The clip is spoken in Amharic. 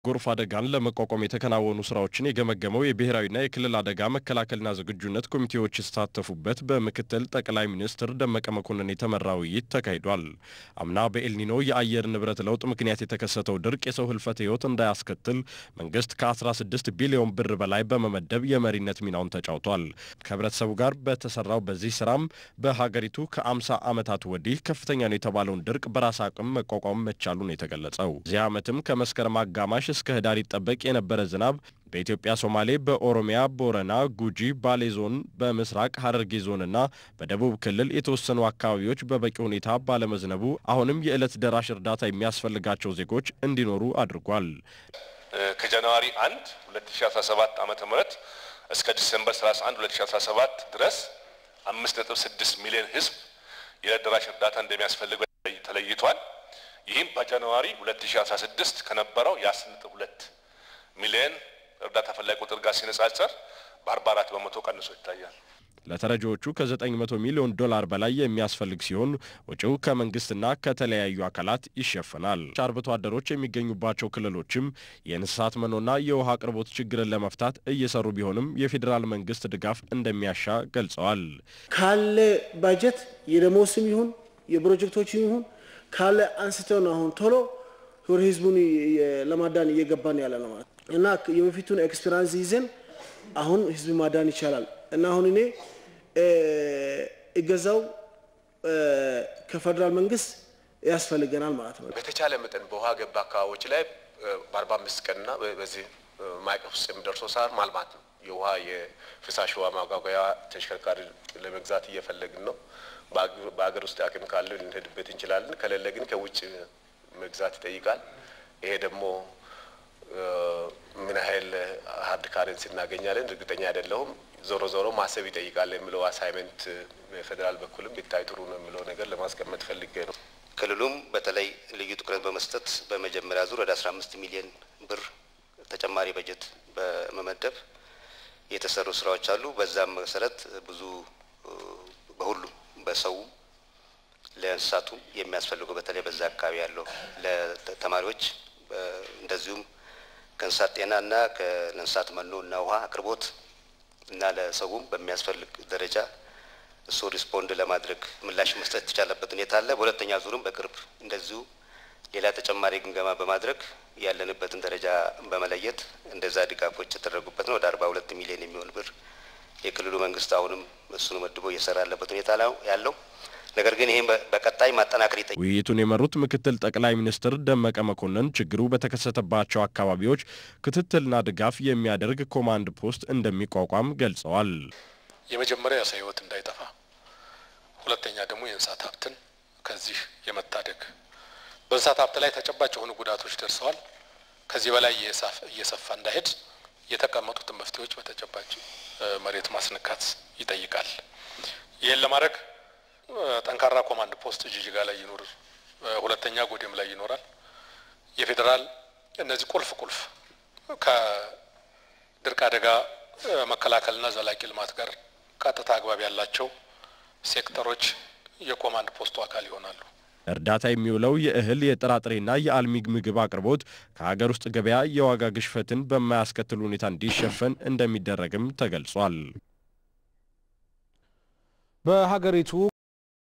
ጎርፍ አደጋን ለመቋቋም የተከናወኑ ስራዎችን የገመገመው የብሔራዊና የክልል አደጋ መከላከልና ዝግጁነት ኮሚቴዎች የተሳተፉበት በምክትል ጠቅላይ ሚኒስትር ደመቀ መኮንን የተመራ ውይይት ተካሂዷል። አምና በኤልኒኖ የአየር ንብረት ለውጥ ምክንያት የተከሰተው ድርቅ የሰው ህልፈት ህይወት እንዳያስከትል መንግስት ከ16 ቢሊዮን ብር በላይ በመመደብ የመሪነት ሚናውን ተጫውቷል። ከህብረተሰቡ ጋር በተሰራው በዚህ ስራም በሀገሪቱ ከ50 ዓመታት ወዲህ ከፍተኛ ነው የተባለውን ድርቅ በራስ አቅም መቋቋም መቻሉ ነው የተገለጸው። እዚህ ዓመትም ከመስከረም አጋማሽ እስከ ህዳር ይጠበቅ የነበረ ዝናብ በኢትዮጵያ ሶማሌ፣ በኦሮሚያ ቦረና፣ ጉጂ፣ ባሌ ዞን፣ በምስራቅ ሀረርጌ ዞንና በደቡብ ክልል የተወሰኑ አካባቢዎች በበቂ ሁኔታ ባለመዝነቡ አሁንም የዕለት ደራሽ እርዳታ የሚያስፈልጋቸው ዜጎች እንዲኖሩ አድርጓል። ከጃንዋሪ 1 2017 ዓመተ ምህረት እስከ ዲሴምበር 31 2017 ድረስ 5.6 ሚሊዮን ህዝብ የዕለት ደራሽ እርዳታ እንደሚያስፈልገው ተለይቷል። ይህም በጃንዋሪ 2016 ከነበረው የ10.2 ሚሊዮን እርዳታ ፈላጊ ቁጥር ጋር ሲነጻጸር በ44 በመቶ ቀንሶ ይታያል። ለተረጂዎቹ ከ900 ሚሊዮን ዶላር በላይ የሚያስፈልግ ሲሆን ወጪው ከመንግስትና ከተለያዩ አካላት ይሸፈናል። አርብቶ አደሮች የሚገኙባቸው ክልሎችም የእንስሳት መኖና የውሃ አቅርቦት ችግርን ለመፍታት እየሰሩ ቢሆንም የፌዴራል መንግስት ድጋፍ እንደሚያሻ ገልጸዋል። ካለ ባጀት የደሞስም ይሁን የፕሮጀክቶችም ይሁን ካለ አንስተው ነው አሁን ቶሎ ህዝቡን ለማዳን እየገባን ያለ ነው ማለት እና የበፊቱን ኤክስፔሪንስ ይዘን አሁን ህዝብ ማዳን ይቻላል እና አሁን እኔ እገዛው ከፌደራል መንግስት ያስፈልገናል ማለት ነው። በተቻለ መጠን በውሃ ገባ አካባቢዎች ላይ በአርባ አምስት ቀንና በዚህ ማዕቀፍ ውስጥ የሚደርሰው ሳር ማልማት ነው። የውሃ የፍሳሽ ውሃ ማጓጓያ ተሽከርካሪ ለመግዛት እየፈለግን ነው። በሀገር ውስጥ አቅም ካለ ልንሄድበት እንችላለን። ከሌለ ግን ከውጭ መግዛት ይጠይቃል። ይሄ ደግሞ ምን ያህል ሀርድ ካረንሲ እናገኛለን እርግጠኛ አይደለሁም። ዞሮ ዞሮ ማሰብ ይጠይቃል የሚለው አሳይመንት በፌዴራል በኩልም ቢታይ ጥሩ ነው የሚለው ነገር ለማስቀመጥ ፈልጌ ነው። ክልሉም በተለይ ልዩ ትኩረት በመስጠት በመጀመሪያ ዙር ወደ 15 ሚሊዮን ብር ተጨማሪ በጀት በመመደብ የተሰሩ ስራዎች አሉ። በዛም መሰረት ብዙ በሁሉም በሰው ለእንስሳቱም የሚያስፈልገው በተለይ በዛ አካባቢ ያለው ለተማሪዎች እንደዚሁም ከእንስሳት ጤና እና ለእንስሳት መኖ እና ውሃ አቅርቦት እና ለሰውም በሚያስፈልግ ደረጃ እሱ ሪስፖንድ ለማድረግ ምላሽ መስጠት የተቻለበት ሁኔታ አለ። በሁለተኛ ዙርም በቅርብ እንደዚሁ ሌላ ተጨማሪ ግምገማ በማድረግ ያለንበትን ደረጃ በመለየት እንደዛ ድጋፎች የተደረጉበት ነው። ወደ አርባ ሁለት ሚሊዮን የሚሆን ብር የክልሉ መንግስት አሁንም እሱን መድቦ እየሰራ ያለበት ሁኔታ ያለው ነገር ግን ይህም በቀጣይ ማጠናከር ይጠይቃል። ውይይቱን የመሩት ምክትል ጠቅላይ ሚኒስትር ደመቀ መኮንን ችግሩ በተከሰተባቸው አካባቢዎች ክትትልና ድጋፍ የሚያደርግ ኮማንድ ፖስት እንደሚቋቋም ገልጸዋል። የመጀመሪያ የሰው ህይወት እንዳይጠፋ፣ ሁለተኛ ደግሞ የእንስሳት ሀብትን ከዚህ የመታደግ በእንስሳት ሀብት ላይ ተጨባጭ የሆኑ ጉዳቶች ደርሰዋል። ከዚህ በላይ እየሰፋ እንዳይሄድ የተቀመጡትን መፍትሄዎች በተጨባጭ መሬት ማስነካት ይጠይቃል። ይህን ለማድረግ ጠንካራ ኮማንድ ፖስት ጅጅጋ ላይ ይኖር፣ ሁለተኛ ጎዴም ላይ ይኖራል። የፌዴራል እነዚህ ቁልፍ ቁልፍ ከድርቅ አደጋ መከላከልና ዘላቂ ልማት ጋር ቀጥታ አግባብ ያላቸው ሴክተሮች የኮማንድ ፖስቱ አካል ይሆናሉ። እርዳታ የሚውለው የእህል የጥራጥሬና የአልሚ ምግብ አቅርቦት ከሀገር ውስጥ ገበያ የዋጋ ግሽፈትን በማያስከትል ሁኔታ እንዲሸፈን እንደሚደረግም ተገልጿል። በሀገሪቱ